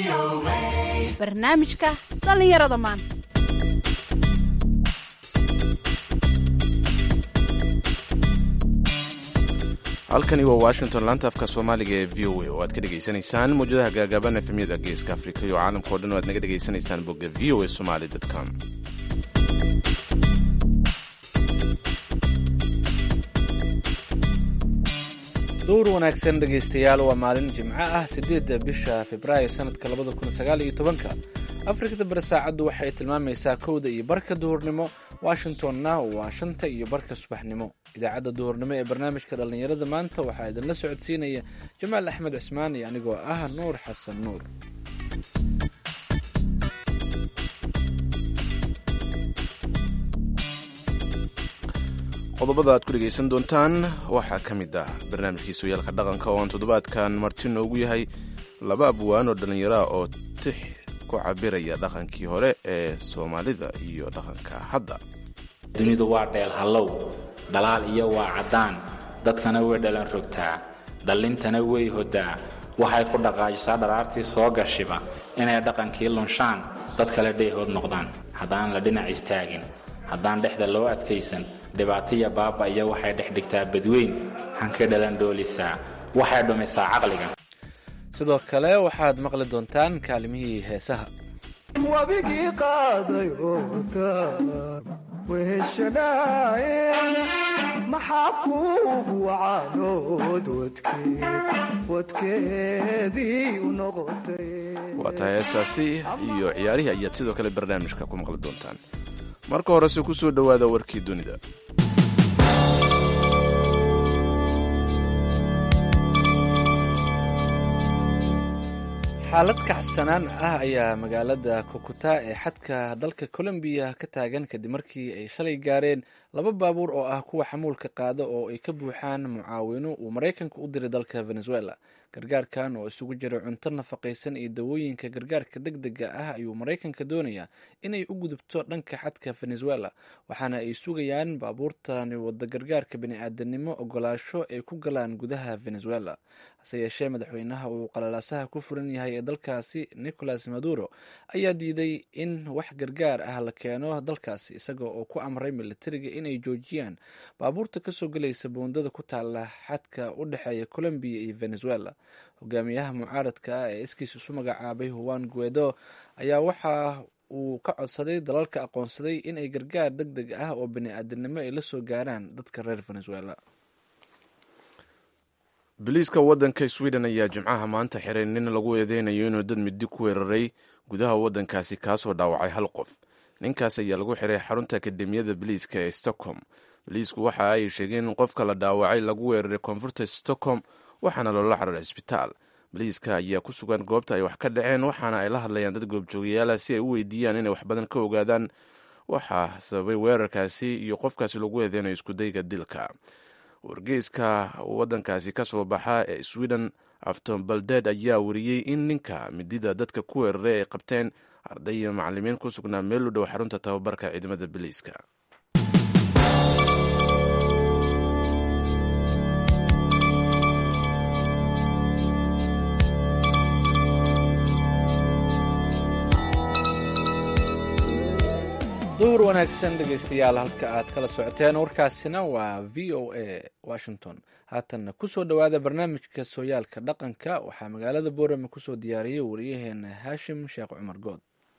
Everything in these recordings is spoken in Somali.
barnaamijka dhallinyarada maanta halkani waa washington laanta afka soomaaliga ee v o a oo aad ka dhegaysanaysaan mawjadaha gaagaaban efemyada geeska afrika iyo caalamka o dhan oo aad naga dhegaysanaysaan bogga v o a somaly com duur wanaagsan dhegaystayaal waa maalin jimco ah siddeedda bisha februaayo sanadka labada kun sagaal iyo tobanka afrikada bari saacaddu waxay tilmaamaysaa kowda iyo barka duhurnimo washingtonna waa shanta iyo barka subaxnimo idaacadda duhurnimo ee barnaamijka dhallinyarada maanta waxaa idinla socodsiinaya jamaal axmed cismaan iyo anigoo ah nuur xasan nuur qodobada aad ku dhegaysan doontaan waxaa ka mid ah barnaamijkii sooyaalka dhaqanka oo aan toddobaadkan marti noogu yahay laba abwaan oo dhallinyaro ah oo tix ku cabiraya dhaqankii hore ee soomaalida iyo dhaqanka hadda dunidu waa dheel hallow dhalaal iyo waa caddaan dadkana way dhalan rogtaa dhallintana way hoddaa waxay ku dhaqaajisaa dharaartii soo gashiba inay dhaqankii lunshaan dad kale dheehood noqdaan haddaan la dhinac istaagin haddaan dhexda loo adkaysan dhibaatiya baaba iyo waxay dhex dhigtaa badweyn hankay dhalan dhoolisaa waxay dhumisaa caqliga sidoo kale waxaad maqli doontaan kaalimihii heesaha wabigii qaaday ootaan weheshanaaye maxaa kuugu wacaanood wadkeedii u noqotay waa tahay heesaasi iyo ciyaarihii ayaad sidoo kale barnaamijka ku maqli doontaan marka horese ku soo dhowaada warkii dunida xaalad kacsanaan ah ayaa magaalada kukuta ee xadka dalka colombiya ka taagan kadib markii ay shalay gaareen laba baabuur oo ah kuwa xamuulka qaada oo ay ka buuxaan mucaawino uu maraykanka u diray dalka venezuela gargaarkan oo isugu jira cunto nafaqaysan iyo dawooyinka gargaarka deg dega ah ayuu maraykanka doonayaa inay u gudubto dhanka xadka venezuela waxaana ay sugayaan baabuurtani wada gargaarka bani-aadanimo ogolaasho ay ku galaan gudaha venezuela hase yeeshee madaxweynaha uu qalalaasaha ku furan yahay ee dalkaasi nicolas maduro ayaa diiday in wax gargaar ah la keeno dalkaasi isaga oo ku amray militariga inay joojiyaan baabuurta kasoo gelaysa buundada ku taala xadka u dhexeeya colombiya iyo venezuela hogaamiyaha mucaaradka ah ee iskiis isu magacaabay huwan guedo ayaa waxa uu ka codsaday dalalka aqoonsaday in ay gargaar deg deg ah oo bani-aadanimo ay la soo gaaraan dadka reer venezuela biliiska waddanka sweden ayaa jimcaha maanta xiray nin lagu eedeynayo inuu dad midi ku weeraray gudaha waddankaasi kaasoo dhaawacay hal qof ninkaas ayaa lagu xiray xarunta akademiyada biliiska ee stockholm biliisku waxa ay sheegeen in qofka la dhaawacay lagu weeraray koonfurta stockholm waxaana loola xararay cisbitaal biliiska ayaa ku sugan goobta ay wax ka dhaceen waxaana ay la hadlayaan dad goobjoogayaala si ay u weydiiyaan inay wax badan ka ogaadaan waxaa sababay weerarkaasi iyo qofkaasi lagu eedeynayo iskudayga dilka wargeyska waddankaasi ka soo baxa ee sweden afton baldeed ayaa wariyey in ninka midida dadka ku weeraray ay qabteen arday iyo macalimiin ku sugnaa meel u dhow xarunta tababarka ciidamada biliiska duur wanaagsan dhegaystayaal halka aad kala socoteen warkaasina waa v o a washington haatanna kusoo dhowaada barnaamijka sooyaalka dhaqanka waxaa magaalada boorame kusoo diyaariyey wariyaheena haashim sheekh cumar good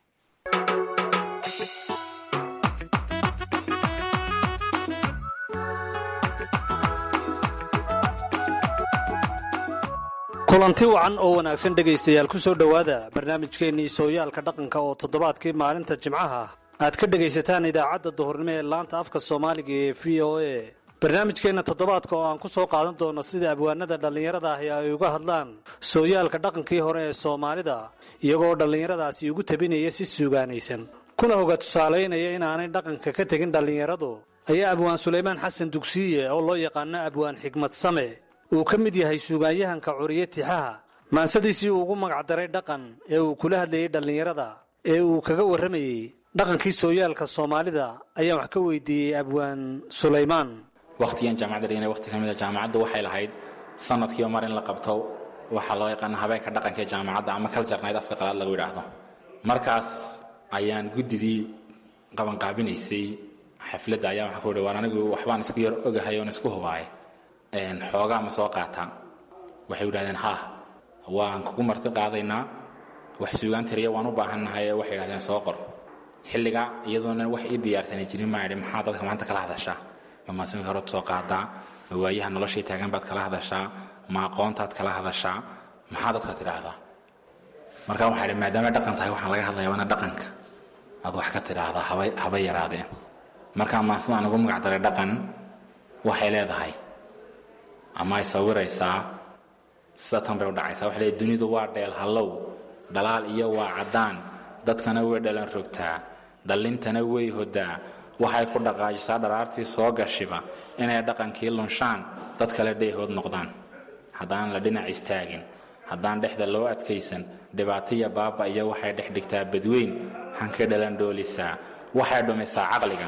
kulanti wacan oo wanaagsan dhegaystayaal ku soo dhowaada barnaamijkeennii sooyaalka dhaqanka oo toddobaadkii maalinta jimcaha aad ka dhegaysataan idaacadda duhurnimo ee laanta afka soomaaliga ee v o a barnaamijkeenna toddobaadka oo aan ku soo qaadan doono sida abwaanada dhallinyarada ahi ay uga hadlaan sooyaalka dhaqankii hore ee soomaalida iyagoo dhallinyaradaasi ugu tabinaya si suugaanaysan kuna hoga tusaalaynaya inaanay dhaqanka ka tegin dhallinyaradu ayaa abwaan sulaymaan xasan dugsiye oo loo yaqaano abwaan xigmad same uu ka mid yahay suugaanyahanka curiye tixaha maansadiisii uu ugu magacdaray dhaqan ee uu kula hadlayay dhallinyarada ee uu kaga warramayey dhaqankii sooyaalka soomaalida ayaan wax ka weydiiyey abwaan sulaymaan wakhtigan jaamacadda dhiganay wakhti ka mid a jaamacaddu waxay lahayd sanadkiiba mar in la qabto waxaa loo yaqaana habeenka dhaqanka ee jaamacadda ama kaljarnayd afka qalaad lagu yidhaahdo markaas ayaan guddidii qabanqaabinaysay xafladda ayaa waxaa ku yidhi war anigu waxbaan isku yar ogahay oon isku hubaaye xoogaa ma soo qaataa waxay yidhahdeen haa waan kugu marti qaadaynaa wax suugaan tiriya waan u baahannahay ee waxay yidhahdeen soo qor xilliga iyadoona wax ii diyaarsani jirin maa idhi maxaa dadka maanta kala hadashaa ma maasinka horead soo qaadaa ma waayaha noloshii taagan baad kala hadashaa ma aqoontaad kala hadashaa maxaa dadka tidhaahdaa markaa waxaa idhi maadaama dhaqan tahay waxaan laga hadlayaa waana dhaqanka aad wax ka tidhaahdaa haba haba yaraadeen markaa maasidaan ugu magac daray dhaqan waxay leedahay ama ay sawiraysaa sida tan bay u dhacaysaa waxay leedahay dunidu waa dheel hallow dhalaal iyo waa caddaan dadkana way dhalan rogtaa dhallintana way hodaa waxay ku dhaqaajisaa dharaartii soo gashiba inay dhaqankii lunshaan dad kale dheehood noqdaan haddaan la dhinac istaagin haddaan dhexda loo adkaysan dhibaataiyo baaba iyo waxay dhex dhigtaa badweyn hankay dhalan dhoolisaa waxay dhumisaa caqliga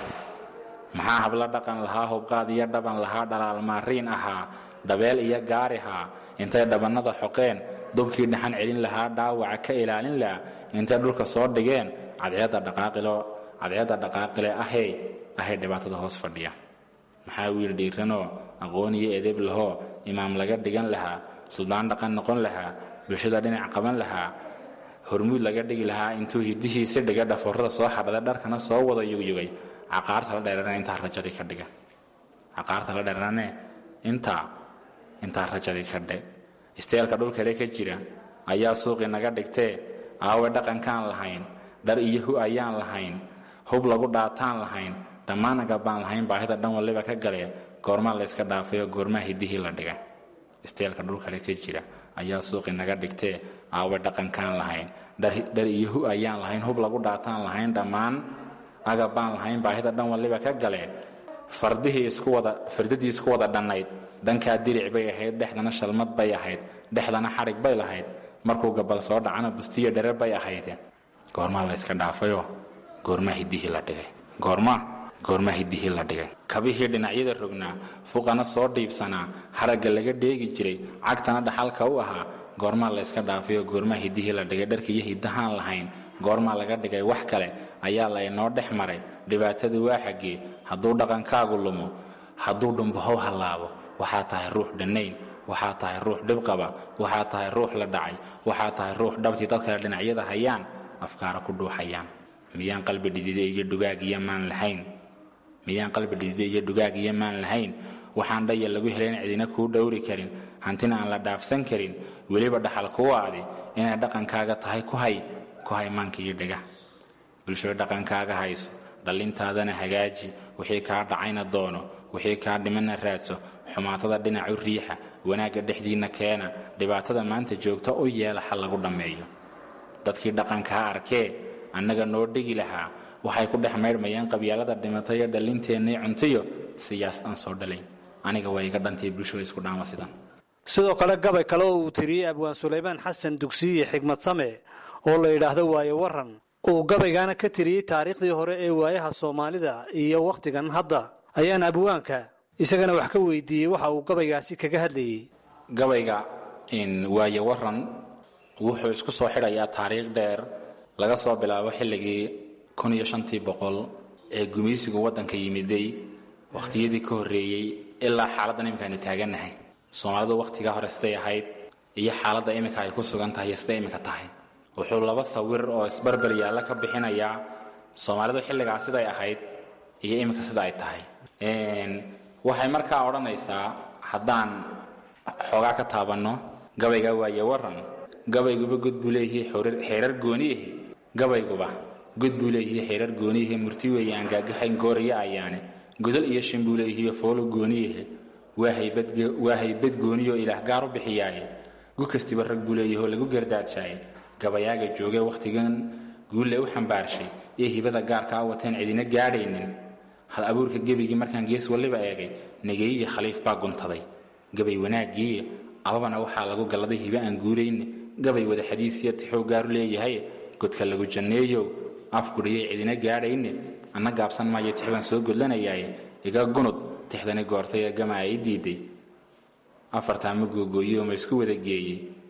maxaa hablo dhaqan lahaa hubqaad iyo dhaban lahaa dhalaal maariin ahaa dhabeel iyo gaarihaa intay dhabannada xoqeen dubkii dhaxan celin lahaa dhaawaca ka ilaalin laha intay dhulka soo dhigeen cadceedda dhaqaaqilo cadceedda dhaqaaqile ahey ahay dhibaatada hoos fadhiya maxaa wiil dhiiranoo aqoon iyo edeb lahoo imaam laga dhigan lahaa suldaan dhaqan noqon lahaa bulshada dhinac qaban lahaa hormuud laga dhigi lahaa intuu hidihiisi dhiga dhaforrada soo xadhada dharkana soo wada yugyugay caqaarta la dheerane intaa rajadii ka dhiga caqaarta la dheerane intaa intaa rajadii ka dhe isteelka dhulkale ka jira ayaa suuqii naga dhigtee aawe dhaqankaan lahayn dhar iyo hu ayaan lahayn hub lagu dhaataan lahayn dhammaan agabaan lahayn baahida dhan waliba ka galee goormaa layska dhaafayoo goormaa hidihii la dhigay isteelka dhulkale ka jira ayaa suuqii naga dhigtee aawe dhaqankaan lahayn dhar iyo hu ayaan lahayn hub lagu dhaataan lahayn dhammaan agabaan lahayn baahida dhan waliba ka galee fardihii isku wada fardadii isku wada dhannayd dhankaa diric bay ahayd dhexdana shalmad bay ahayd dhexdana xadhig bay lahayd markuu gabal soo dhacana bustiyo dherer bay ahayd goormaa layska dhaafayoo goormaa hidihii la dhigay goormaa goormaa hidihii la dhigay kabihii dhinacyada rognaa fuqana soo dhiibsanaa haragga laga dheegi jiray cagtana dhaxalka u ahaa goormaa layska dhaafayoo goormaa hidihii la dhigay dharkiiyo hidahaan lahayn goormaa laga dhigay wax kale ayaa laynoo dhex maray dhibaatadu waa xaggee hadduu dhaqankaagu lumo hadduu dhumbahow hallaabo waxaa tahay ruux dhannayn waxaa tahay ruux dhibqaba waxaa tahay ruux la dhacay waxaa tahay ruux dhabtii dad kale dhinacyada hayaan afkaara ku dhuuxayaan miyaan qalbi dhidide iyo dhugaag iyo maan lahayn miyaan qalbi dhidide iyo dhugaag iyo maan lahayn waxaan dhaya lagu helayn cidina kuu dhowri karin hantina aan la dhaafsan karin weliba dhaxal kuwaadi inay dhaqankaaga tahay ku hay ku hay maanka iyo dhega bulshada dhaqankaaga hayso dhallintaadana hagaaji wixii kaa dhacayna doono wixii kaa dhimana raadso xumaatada dhinacu riixa wanaagga dhexdiinna keena dhibaatada maanta joogta u yeela xal lagu dhammeeyo dadkii dhaqankaa arkee annaga noo dhigi lahaa waxay ku dhex maydhmayaan qabyaalada dhimatayo dhallinteennii cuntiyo siyaasad aan soo dhalayn aniga waa iga dhantay bulshada isku dhaama sidan sidoo kale gabay kale oo uu tiriyey abwaan sulaymaan xasan dugsiye xigmad same oo la yidhaahdo waayo waran uu gabaygaana ka tiriyey taariikhdii hore ee waayaha soomaalida iyo wakhtigan hadda ayaan abwaanka isagana wax ka weydiiyey waxa uu gabaygaasi kaga hadlayey gabayga waayo waran wuxuu isku soo xidhayaa taariikh dheer laga soo bilaabo xilligii kun iyo shantii boqol ee gumaysigu waddanka yimiday wakhtiyadii ka horreeyey ilaa xaaladdan iminka aynu taagannahay soomaalidu wakhtigaa hore siday ahayd iyo xaaladda iminka ay ku sugan tahay iyo siday iminka tahay wuxuu laba sawir oo isbarbar yaalla ka bixinayaa soomaalidu xilligaa siday ahayd iyo iminka sida ay tahay waxay markaa odhanaysaa haddaan xoogaa ka taabanno gabayga waaye waran gabayguba god buu leeyahay xeerar gooniyahi gabayguba god buu leeyahay xeerar gooniyahi murti weeye aan gaagaxayn gooraya ayaane godol iyo shin buu leeyahay foolo gooniyahe waa haybad gooniyo ilaah gaar u bixiyaaye gu kastiba rag buu leeyahay oo lagu gardaadshaye gabayaaga joogee wakhtigan guulle u xambaarshay ee hibada gaarkaa wateen cidina gaadhaynin hal abuurka gebigii markaan gees waliba eegay negeeyiyo khaliif baa guntaday gabay wanaaggii ababana waxaa lagu galladay hibe aan guurayne gabay wada xadiisiya tixuu gaaru leeyahay godka lagu janneeyow afgudhiyay cidina gaadhayne anna gaabsan maayo tix baan soo godlanayaaye iga gunud tixdani goortay ee gama ay diiday afartaa ma googooyoo ma isku wada geeyey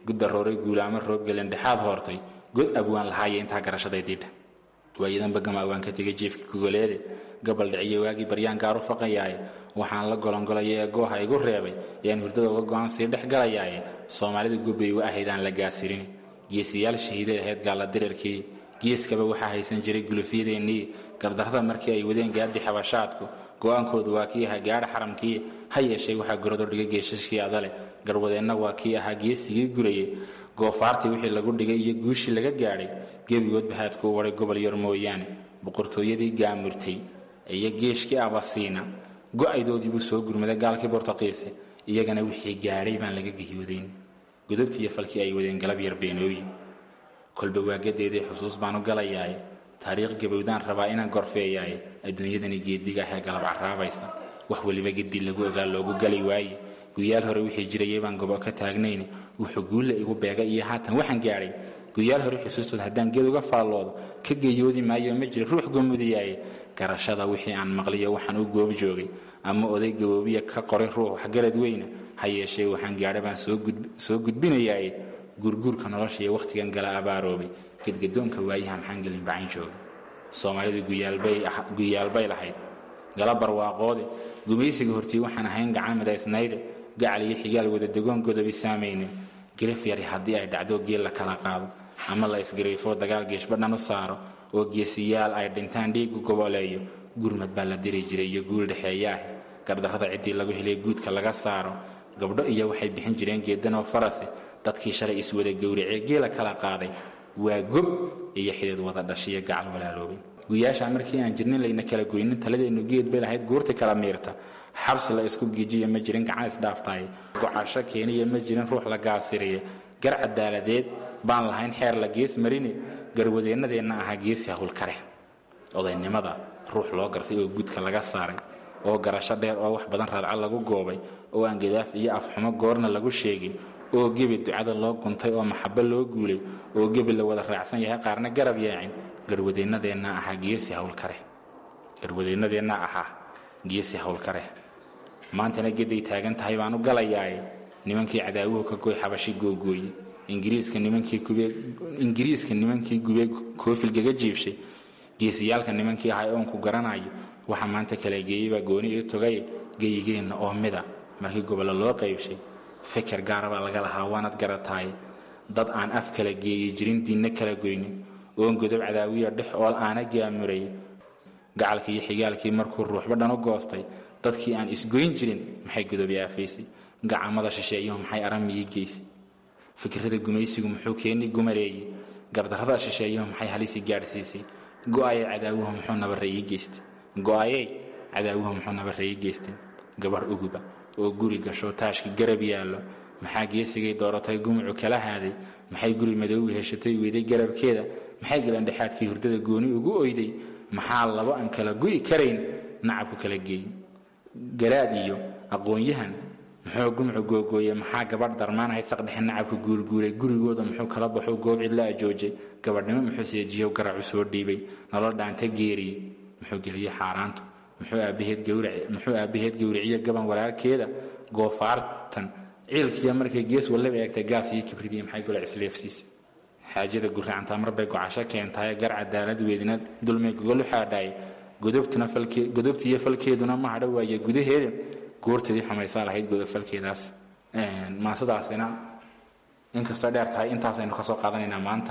guddarooray guulaamo roobgelen dhexaad hoortay god abwaan lahaaya intaa garashadaydiidha waayadanba gama awaan ka tegay jiifka gogoleede gabal dhiciyo waagii baryaan gaar u faqayaaye waxaan la golongolaya ee gooha igu reebay yaan hurdada uga go'an sii dhex galayaaye soomaalida gubbay u ahaydaan la gaasirin geesiyaal shahiiday ahayd gaalla dirirkii geeskaba waxaa haysan jiray gulufyadeennii gardarrada markii ay wadeen gaaddi xabashaadku go'aankoodu waa kii ahaa gaadha xaramkii ha yeeshee waxaa gurado dhigay geeshashkii adale garwadeenna waa kii ahaa geesigii gurayey goofaartii wixii lagu dhigay iyo guushii laga gaadhay gebigoodba haadkuu waday gobol yar mooyaane boqortooyadii gaamurtay iyo geeshkii abasiina go'aydoodii buu soo gurmaday gaalkii bortuqiise iyagana wixii gaadhay baan laga gehiyoodayn gudubtii iyo falkii ay wadeen galab yar beenooyi kolba waagadeedii xusuus baan u galayaaye taariikh gabowdaan rabaa inaan gorfeeyaaye adduunyadani geediga ahee galab carraabaysa wax weliba geddi lagu ogaa loogu gali waaye guyaal hore wixii jirayay baan gobo ka taagnayn wuxuu guulla igu beegay iyo haatan waxaan gaadhay guyaal hore xusuustood haddaan geed uga faalloodo ka geeyoodi maayo ma jira ruux gomudayaaye garashada wixii aan maqliyo waxaan u goob joogay ama oday gaboobiya ka qoray ruux waxgarad weyna ha yeeshee waxaan gaadha baan soo gudbinayaaye guurguurka nolosha iyo wakhtigan gala abaaroobay gedgadoonka waayaha maxaan gelin bacayn jooga soomaalidu guyaalbay lahayd gala barwaaqoode gumaysiga hortii waxaan ahayn gacan midaysnayde gacal iyo xigaal wada degoon godobi saamaynin girif yari haddii ay dhacdo geel la kala qaado ama la isgariifo dagaal geeshbadhan u saaro oo geesiyaal ay dhintaan dhiigu goboleeyo gurmad baa la diri jiray iyo guul dhexeeya ah gardarrada ciddii lagu helay guudka laga saaro gabdho iyo waxay bixin jireen geedanoo farase dadkii shalay iswada gowracee geela kala qaaday waa gob iyo xidid wada dhashiyo gacal walaaloobay guyaashaa markii aan jirnin layna kala goynin taladeennu geed bay lahayd guurti kala miirta xabsi la isku giijiya ma jirin gacan isdhaaftaaye gocasho keeniya ma jirin ruux la gaasiriya gar cadaaladeed baan lahayn xeer la gees marine garwadeennadeenna ahaa geesi hawlkare odaynimada ruux loo gartay oo gudka laga saaray oo garasho dheer oo wax badan raadca lagu goobay oo aan gadaaf iyo afxumo goorna lagu sheegin oo gebi ducada loo guntay oo maxabo loo guulay oo gebi la wada raacsan yahay qaarna garab yaacin garwadeennadeenna ahaa geesi hawlkare garwadeennadeenna ahaa geesi hawlkare maantana geday taagan tahay baan u galayaaye nimankii cadaawuhu ka goy xabashi googooye ingiriiska nimankii nimankii gubee koofilgaga jiibshay geesiyaalka nimankii ahay oonku garanayo waxa maanta kala geeyeybaa gooni ii togay geyigeenna oo mida markii gobollo loo qaybshay fikir gaarabaa laga lahaa waanad garataaye dad aan af kala geeyi jirin diinna kala goynin oon godob cadaawiya dhex ool aana gaamurayay gacalkii iyo xigaalkii markuu ruuxba dhan u goostay dadkii aan isgoyn jirin maxay godobi aafaysay gacamada shisheeyuhu maxay aramiyii geysay fikirada gumaysigu muxuu keeni gumareeyey gardarrada shisheeyuhu maxay halisi gaadhsiisay go'ayay cadaawuhu muxuu nabarre ii geystay go'ayay cadaawuhu muxuu nabarre ii geystay gabadh uguba oo guri gasho taashkii garab yaallo maxaa geesigay dooratay gumucu kala haaday maxay guri madoowi heshatay weyday garabkeeda maxay galandhexaadkii hurdada gooni ugu oyday maxaa labo aan kala gu'i karayn nacabku kala geeyey garaad iyo aqoon-yahan muxuu gumcu googooye maxaa gabadh darmaanahayd saqdhexe nacabka guurguuray gurigooda muxuu kala baxo goob cidla ajoojay gabadhnimo muxuu seejiyo garacu soo dhiibay nolol dhaanta geeriyey muxuu geliyey xaaraantu muxuu aabbaheed gowriciyo gaban walaalkeeda goofaartan ciilkiiya markay gees wallaba eegtay gaas iyo kibridiyo maxay gole isleefsiisay xaajada guracantaa marbay gocasho keentaye gar cadaalad weydina dulmay gogolu xaadhaaye godobtiiyo falkeeduna ma hadho waaye gudaheeda goorteedii xumaysaa lahayd godofalkeedaas maasadaasina inkastoo dheer tahay intaasaynu ka soo qaadanaynaa maanta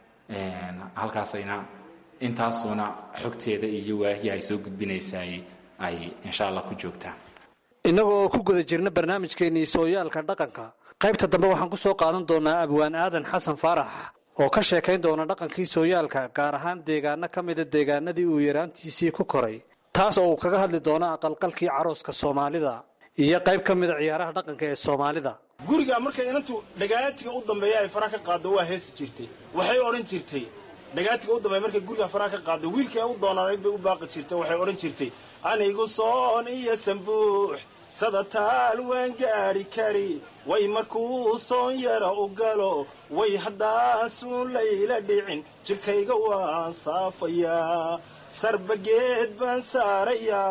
halkaasayna intaasuuna xogteeda iyo waahiya ay soo gudbinaysaay ay insha allah ku joogtaa innagoo ku guda jirna barnaamijkeennii sooyaalka dhaqanka qaybta dambe waxaan ku soo qaadan doonaa abwaan aadan xasan faarax oo ka sheekayn doona dhaqankii sooyaalka gaar ahaan deegaano ka mida deegaanadii uu yaraantiisii ku koray taas oo uu kaga hadli doono aqalqalkii carooska soomaalida iyo qayb ka mida ciyaaraha dhaqanka ee soomaalida guriga markay inantu dhagaatiga u dambeeya ay faraha ka qaaddo waa heesi jirtay waxay odhan jirtay dhagaatiga u dambeeya markay guriga faraha ka qaaddo wiilkii ay u doonaanayd bay u baaqi jirtay waxay odhan jirtay anigu soon iyo sambuux sadataal waan gaadhi kari way markuu soon yara u galo way haddaasuun layla dhicin jidhkayga waan saafayaa sarbageed baan saarayaa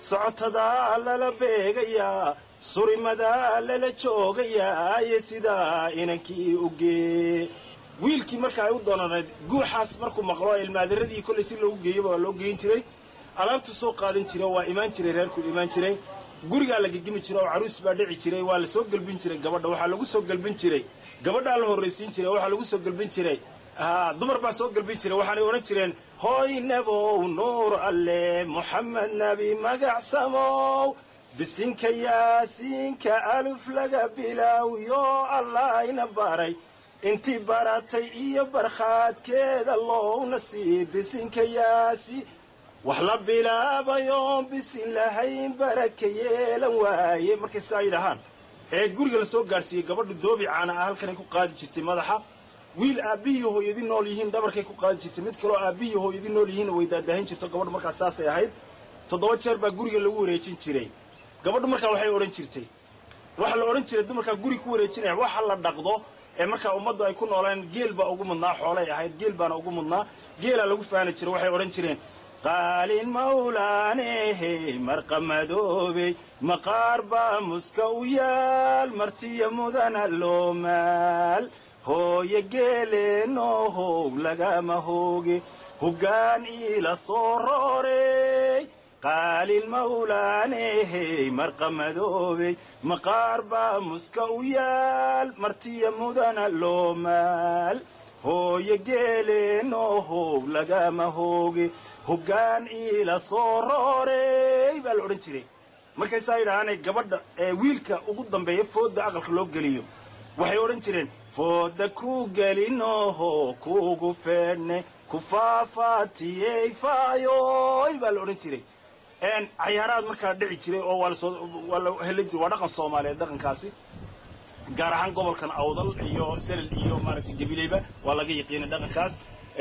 socotadaa lala beegayaa surimadaa lala joogayaa iyo sidaa inankii ugee wiilkii marka ay u doonanayd guuxaas markuu maqlo ilmaadaradii kollay si loogu geeyaba waa loo geyin jiray alaabtu soo qaadan jira waa imaan jiray reerkuu imaan jiray gurigaa la gegimi jira oo caruus baa dhici jiray waa la soo gelbin jiray gabadha waxaa lagu soo gelbin jiray gabadhaa la horraysiin jiray waxaa lagu soo gelbin jiray dumar baa soo gelbin jiray waxaanay odhan jireen hooy nabow nuur alle moxamed nabi magacsamow bisinka yaasiinka aluf laga bilaawiyo allahayna baray intii baratay iyo barkhaadkeeda loowna sii bisinka yaasi wax la bilaabayoon bisin lahayn baraka yeelan waaye markay saa yidhahaan ee guriga la soo gaadhsiiyey gabadhu doobi caana ah halkanay ku qaadi jirtay madaxa wiil aabbihii hooyadi nool yihiin dhabarkay ku qaadi jirtay mid kaloo aabbihii hooyadi nool yihiinna way daadahin jirto gabadhu markaas saasay ahayd toddoba jeer baa guriga lagu wareejin jiray gabadhu markaa waxay odhan jirtay waxa la odhan jiray dumarkaa guri ku wareejinaya waxa la dhaqdo ee markaa ummaddu ay ku noolaan geel baa ugu mudnaa xoolay ahayd geel baana ugu mudnaa geelaa lagu faani jiray waxay odhan jireen qaalin mawlaanehe marqamadoobey maqaar baa muska u yaal martiya mudana loo maal hooye geeleenoohow lagama hooge hoggaan iila soo roorey qaalin mawlaanehey marqamadoobey maqaar baa muska u yaal martiya mudana loo maal hooye geeleenoohow lagama hooge hoggaan iila soo roorey baa la odhan jiray markaysaa yidhahaanay gabadha ee wiilka ugu dambeeya foodda aqalka loo geliyo waxay odhan jireen foodda ku gelinooho kuugu feedhne ku faafaatiyey faayoy baa la odhan jiray cayaaraad markaa dhici jiray oo waa lasoo waa la heli jiray waa dhaqan soomaaliyeed dhaqankaasi gaar ahaan gobolkan awdal iyo selel iyo maaragtay gabileyba waa laga yaqiinay dhaqankaas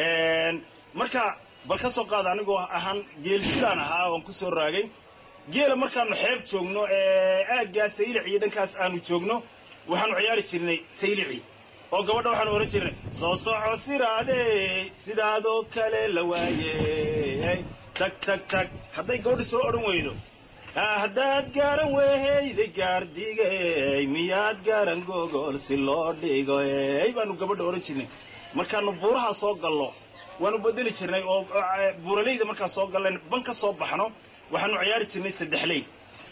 marka bal ka soo qaada anigoo ahaan geelsidaan ahaa oon ku soo raagay geela markaanu xeeb joogno ee aaggaa saylic iyo dhankaas aanu joogno waxaanu ciyaari jirnay saylici oo gabadha waxaanu odhan jirnay soo soco siraadey sidaadoo kale la waayey tag tag tag hadday gabadha soo odhan weydo haddaad gaaran weheyday gaardigey miyaad gaaran gogol si loo dhigoy baanu gabadha odhan jirnay markaanu buuraha soo gallo waanu bedeli jirnay oo buuralayda markaan soo gallan ban ka soo baxno waxaanu ciyaari jirnay saddexley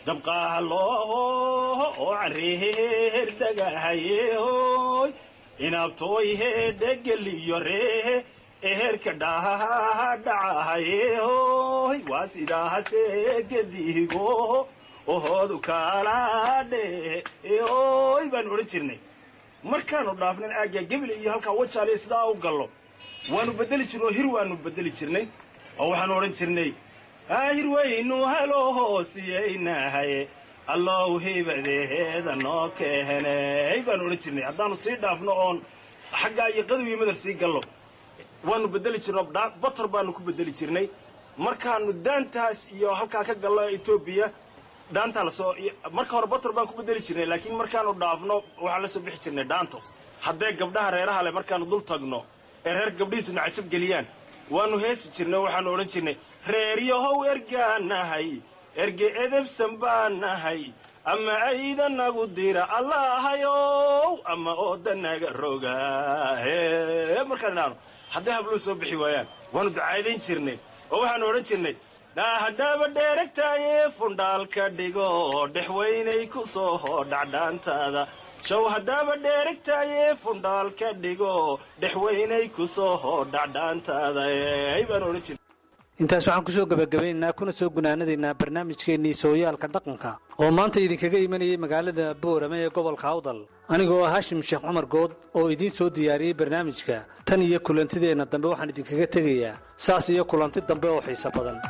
dabqahalooho oo careeher dagahayehoy inaabtooy heedhegeliyo reehe eherka dhahaha dhacahayehoy waa sidaahase gedigo ohoodu kaalaadhe hoy baanu odhan jirnay markaanu dhaafnan aaggaa gebel iyo halkaa wajaaliya sidaa u gallo waanu bedeli jirnay oo hir waanu bedeli jirnay oo waxaanu odhan jirnay hir waynu helo hoosiyaynahaye allow hibadeheeda noo keheney baanu odhan jirnay haddaanu sii dhaafno oon xaggaa iyo qadow iyo madar sii gallo waanu bedeli jirno bator baanu ku bedeli jirnay markaanu daantaas iyo halkaa ka gallo etoobiya dhaantaa lasoo marka hore bator baan ku bedeli jirnay laakiin markaanu dhaafno waxaan la soo bixi jirnay dhaanto haddee gabdhaha reeraha leh markaanu dul tagno ee reer gabdhihiisuna cajab geliyaan waanu heesi jirnay waxaanu odhan jirnay reeryahow ergaan nahay erge edebsan baan nahay ama ayda nagu dira allahayow ama ooda naga roga markaan idhaano hadday habluu soo bixi waayaan waanu ducaadayn jirnay oo waxaanu odhan jirnay haddaaba dheeragtaaye fundhaalka dhigo dhexweynay ku soo hodhacdhaantaada show haddaaba dheeragtaaye fundhaalka dhigo dhexweynay ku soo hodhacdhaantaada baanu odhan jirnay intaas waxaan kusoo gebagabaynaynaa kuna soo gunaanadaynaa barnaamijkeennii sooyaalka dhaqanka oo maanta idinkaga imanayay magaalada boorame ee gobolka awdal anigoo ah haashim sheekh cumar good oo idiin soo diyaariyey barnaamijka tan iyo kulantideenna dambe waxaan idinkaga tegayaa saas iyo kulanti dambe oo xiiso badan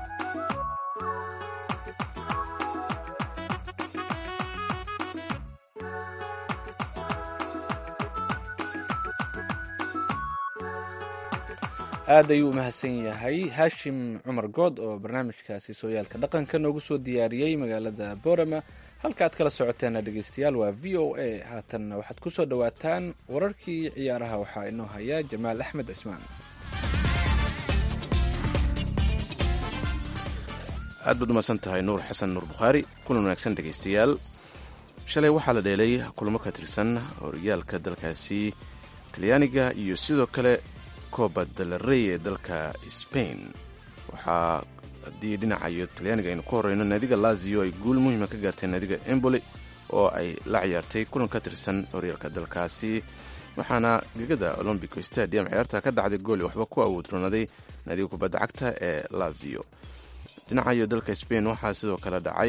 aad ayuu u mahadsan yahay haashim cumar good oo barnaamijkaasi sooyaalka dhaqanka noogu soo diyaariyey magaalada boorama halka aad kala socoteena dhegeystayaal waa v o a haatanna waxaad ku soo dhowaataan wararkii ciyaaraha waxaa inoo haya jamaal axmed cismaan aad baad umahadsan tahay nuur xasan nuur bukhaari kulan wanaagsan dhegaystayaal shalay waxaa la dheelay kulamo ka tirsan horyaalka dalkaasi talyaaniga iyo sidoo kale kooba dalarey ee dalka sbain waxaa haddii dhinacayo talyaaniga aynu ku horeyno naadiga lazio ay guul muhiima ka gaartay naadiga emboli oo ay la ciyaartay kulan ka tirsan horyaalka dalkaasi waxaana gegada olombico stadium ciyaarta ka dhacday gooli waxba ku awoodroonaday naadiga kubadda cagta ee lazio dhinacayo dalka sbain waxaa sidoo kale dhacay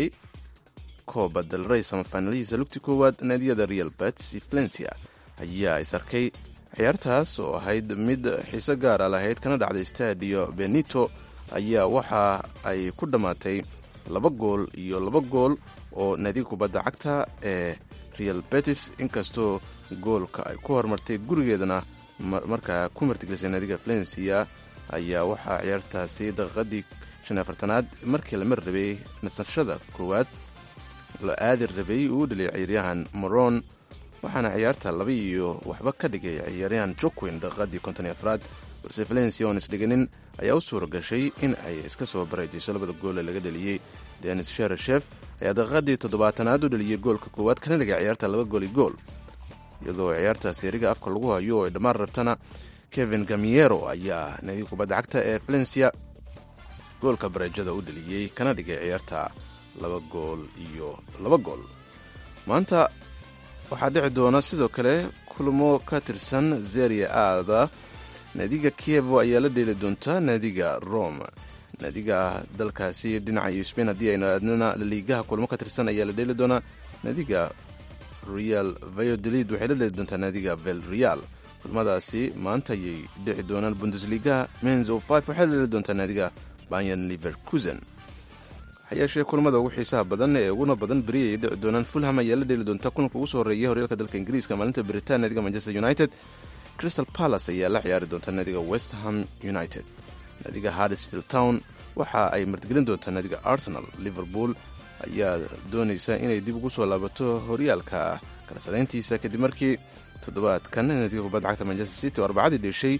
kooba dalrey samafaanalihiisa lugti koowaad naadiyada real bets valencia ayaa is arkay ciyaartaas oo ahayd mid xiise gaara lahayd kana dhacday stadio benito ayaa waxa ay ku dhammaatay laba gool iyo laba gool oo naadiga kubadda cagta ee real betis inkastoo goolka ay ku horumartay gurigeedana markaa ku martigelisay naadiga valencia ayaa waxaa ciyaartaasi daqiiqadii shan afartanaad markii la mar rabay nasashada koowaad la aadi rabay uu dhaliyay ciyaaryahan moron waxaana ciyaarta laba iyo waxba ka dhigay ciyaaryahan jokwin daqiiqadii konton iyo afraad balse valencia oon isdhiganin ayaa u suura gashay in ay iska soo bareejayso labada gool ee laga dhaliyey denis shereshef ayaa daqiiqadii toddobaatanaad u dhaliyey goolka koowaad kana dhigay ciyaarta laba gooli gool iyadoo ciyaartaas eriga afka lagu hayo oo ay dhammaan rabtana kevin gamiero ayaa naadiga kubadda cagta ee valencia goolka bareejada u dhaliyey kana dhigay ciyaarta laba gool iyo laba gool maanta waxaa dhici doona sidoo kale kulmo ka tirsan zeria aada naadiga kievo ayaa la dheeli doontaa naadiga rome naadiga dalkaasi dhinaca iyo sbain haddii aynu aadnana laliigaha kulmo ka tirsan ayaa la dheeli doonaa naadiga real vayodolid waxay la dheeli doontaa naadiga vel real kulmadaasi maanta ayay dhici doonaan bundesligaha menzo five waxay la dheeli doontaa naadiga bayan liverkusen hayeeshee kulamada ugu xiisaha badan ee uguna badan beri ay dhici doonaan fulham ayaa la dheeli doontaa kulanka ugu soo horeeya horyaalka dalka ingiriiska maalinta beritaan naadiga manchester united crystal palace ayaa la ciyaari doontaa naadiga westham united naadiga harrisfield town waxa ay martigelin doontaa naadiga arsenal liverpool ayaa doonaysa inay dib ugu soo laabato horyaalka kala sadayntiisa kadib markii toddobaadkan naadiga kubadda cagta manchester city oo arbacadii dheshay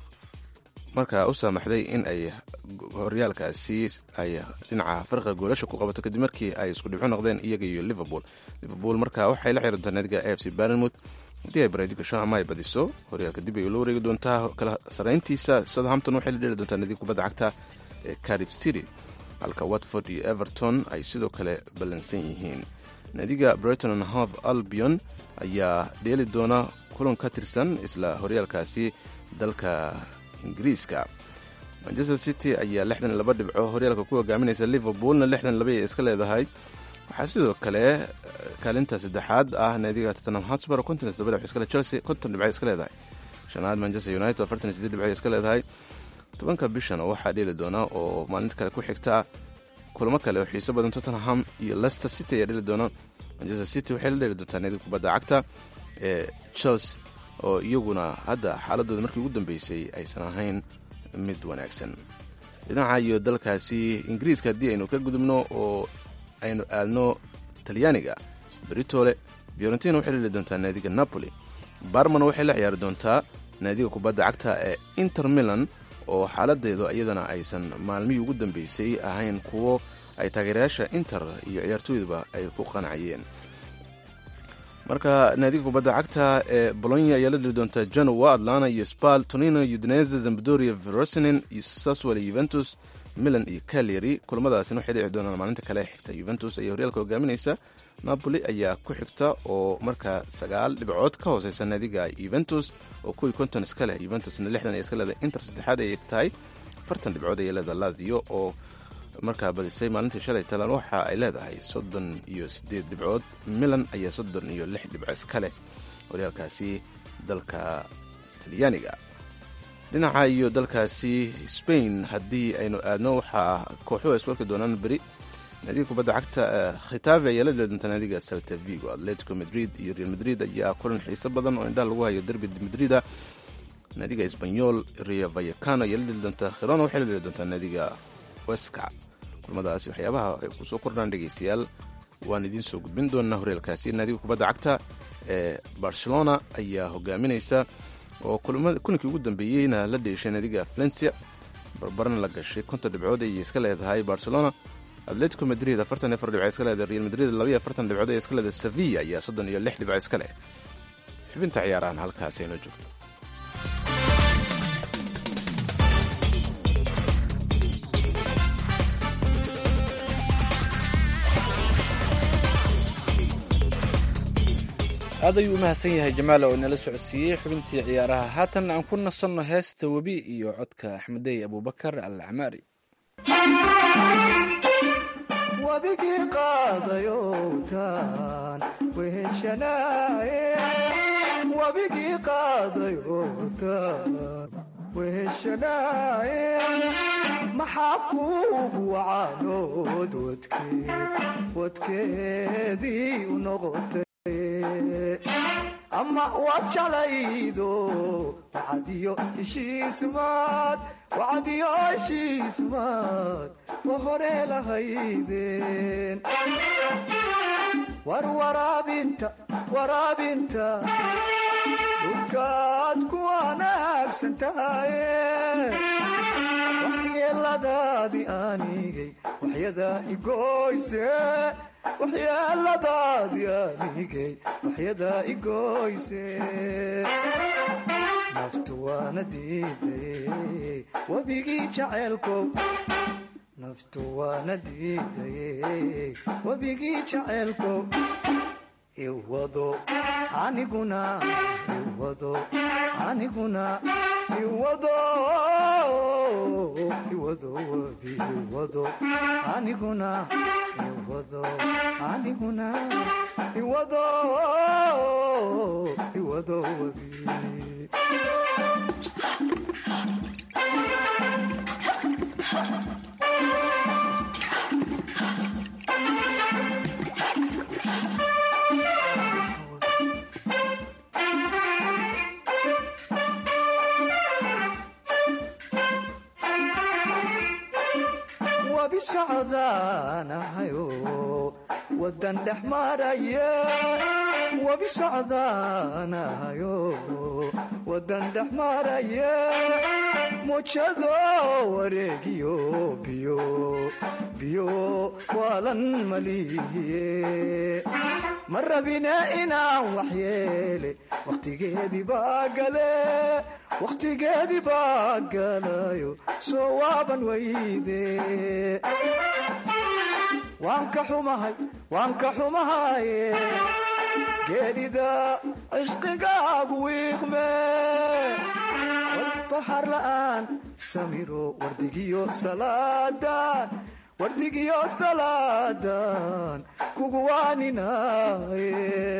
markaa u saamaxday in ay horyaalkaasi ay dhinaca farqiga goolasha ku qabato kadib markii ay isku dhibco noqdeen iyaga iyo liverpool liverpool markaa waxay la xirantaa naadiga a f c barnmouth haddii ay bareedi gasho ama ay badiso horyaalka dib ay ula wareegi doontaa kala sarayntiisa southampton waxay la dheli doontaa naadiga kubadda cagta ee carif city halka watford iyo everton ay sidoo kale ballansan yihiin naadiga brighton and hove albion ayaa dheeli doona kulan ka tirsan isla horyaalkaasi dalka ingiriiska manchester city ayaa lixdan laba dhibco horyaalka ku hogaaminaysa liverpoolna lixdan laba ay iska leedahay waxaa sidoo kale kaalinta saddexaad ah naadiga tottenham hotspur konton todoba dhibco iskale chelsea konton dhibco iska leedahay shanaad manchester united afartan iyo siddeed dhibco iska leedahay tobanka bishan waxaa dheeli doona oo maalinta kale ku xigta kulamo kale oo xiiso badan tottenham iyo leicester city ayaa dheeli doona manchester city waxay la dheeli doontaa naadiga kubadda cagta ee chelsea oo iyaguna hadda xaaladooda markii ugu dambeysay aysan ahayn mid wanaagsan dhinaca iyo dalkaasi ingiriiska haddii aynu ka gudubno oo aynu aadno talyaaniga beritole fiorentina waxay la dheli doontaa naadiga napoli barmana waxay la ciyaari doontaa naadiga kubadda cagta ee inter milan oo xaaladeedu iyadana aysan maalmihii ugu dambeysay ahayn kuwo ay taageerayaasha inter iyo ciyaartooyduba ay ku qanacayeen marka naadiga kubadda cagta ee bolonya ayaa la dheli doontaa genoa atlana iyo spal tonino udinese zambadoria verosinin iyo saswell juventus milan iyo caleri kulamadaasina waxay dhici doonaan maalinta kale xigta juventus ayaa horyaalka hogaaminaysa napoli ayaa ku xigta oo markaa sagaal dhibcood ka hooseysa naadiga juventus oo kuwii konton iska leh juventusna lixdan ay iska leedahay inter saddexaad ayay tahay afartan dhibcood ayay leedahay lazio oo markaa badisay maalintii shalay talan waxa ay leedahay soddon iyo siddeed dhibcood milan ayaa soddon iyo lix dhibco iska leh horyaalkaasi dalka talyaaniga dhinaca iyo dalkaasi spain haddii aynu aadno waxaa kooxuhu ay iswarki doonaan beri naadiga kubadda cagta khitaave ayaa la dheli doontaa naadiga salta vigo atletico madrid iyo real madrid ayaa kulan xiiso badan oo indhaha lagu hayo derbi madrida naadiga esbanyol rio vayacano ayaa la dheli doontaa khirona waxay la dheli doontaa naadiga weska kulmadaasi waxyaabaha ay kusoo kordhaan dhegeystayaal waan idiin soo gudbin doonaa horyaalkaasi naadiga kubadda cagta ee barcelona ayaa hogaaminaysa oo kulankii ugu dambeeyeyna la dheeshay naadiga valencia barbarna la gashay konton dhibcood ayay iska leedahay barcelona atletico madrid afartan iyo afar dhibco iska leeda real madrid labaiyo afartan dhibcood ee iska leeda sevilla ayaa soddon iyo lix dhibco iska leh xubinta ciyaarahan halkaasi aynoo joogto aad ayuu u mahadsan yahay jamaal oo inala socodsiiyey xubintii ciyaaraha haatan aan ku nasanno heesta webi iyo codka axmedey abubakar al camaari wabigii qaadayowtaan weheshanaaye wabigii qaadayowtaan weheshanaaye maxaa kuugu wacaanood wadkeed wadkeedii u noqotay ama waad jeclaydo wacadiyo heshiismaad wacadiyo heshiismaad wa hore lahaydeen war waraabinta waraabinta dhulkaad ku wanaagsan tahaye waxyeeladaadii aanigay waxyadaa igoyse waxyeeladaadii aanigay waxyadaa igoyse naftu waana diidaye webigii jaceelkow naftu waana diidaye webigii jaceelkow iwado aniguna iwado aniguna iwado iwado webi iwado aniguna iwado aniguna iwado iwado webi wabi socdaanahayo wadan dhex maraya wabi socdaanahayo wadan dhex maraya mujado wareegiyo biyo biyo waalan malihiye ma rabine inaan waxyeele wakhtigeedii baa gale wakhtigeedii baa galayo soo waaban weyde waan ka xumahay waan ka xumahaye geedhida cishqigaagu wiiqme walbaxar la'aan samiro wardigiyo salaadan wardigiyo salaadan kugu waaninaye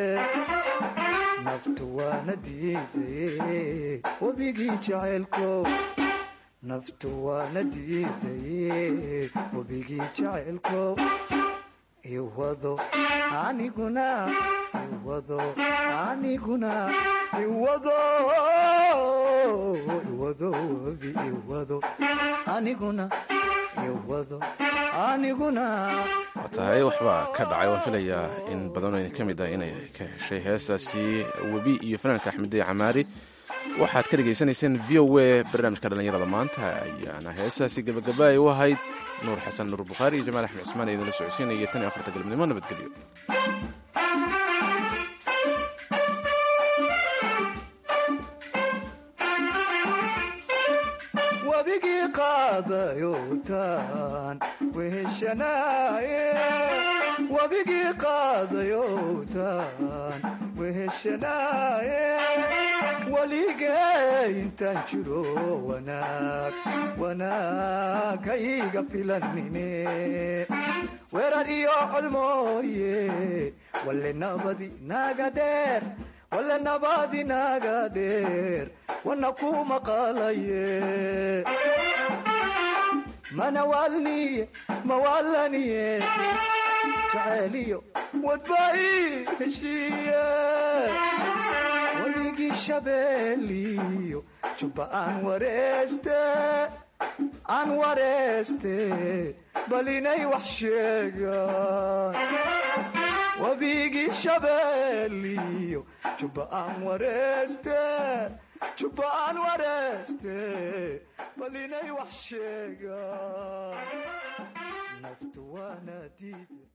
naftu waana diidaye webigii jaceylkow naftu waana diidaye webigii jaceylkow iwado aniguna iwado aniguna iwado iwado webi iwado aniguna iwado aniguna waa tahay waxbaa ka dhacay waan filayaa in badanoo idin ka mid ah inay ka heshay heestaasi webi iyo fanaanka axmedey camaari waxaad ka dhegaysanayseen v o a barnaamijka dhallinyarada maanta ayaana heestaasi gabagaba ay u ahayd nuur xasan nuur bukhaari iyo jamaal axmed cusmaan idinla socodsiinaya tan iyo afarta galabnimo nabadgelyo wabigii qaadayowtaan weheshanaaye wabigii qaadayowtaan weheshanaaye weligee intaan jiro wanaag wanaag hayga filanine weerar iyo colmooye walle nabadi naga dheer walle nabadi naga dheer wana ku maqalaye mana waalniye mawaalaniye jacayliyo wadbai heshiiye wabigii shabeeliyo jubba aan wareeste aan wareeste bal inay wax sheegaan wabigii shabeeliyo jubba aan wareeste jubba aan wareeste bal inay wax sheegaan naftu waana diide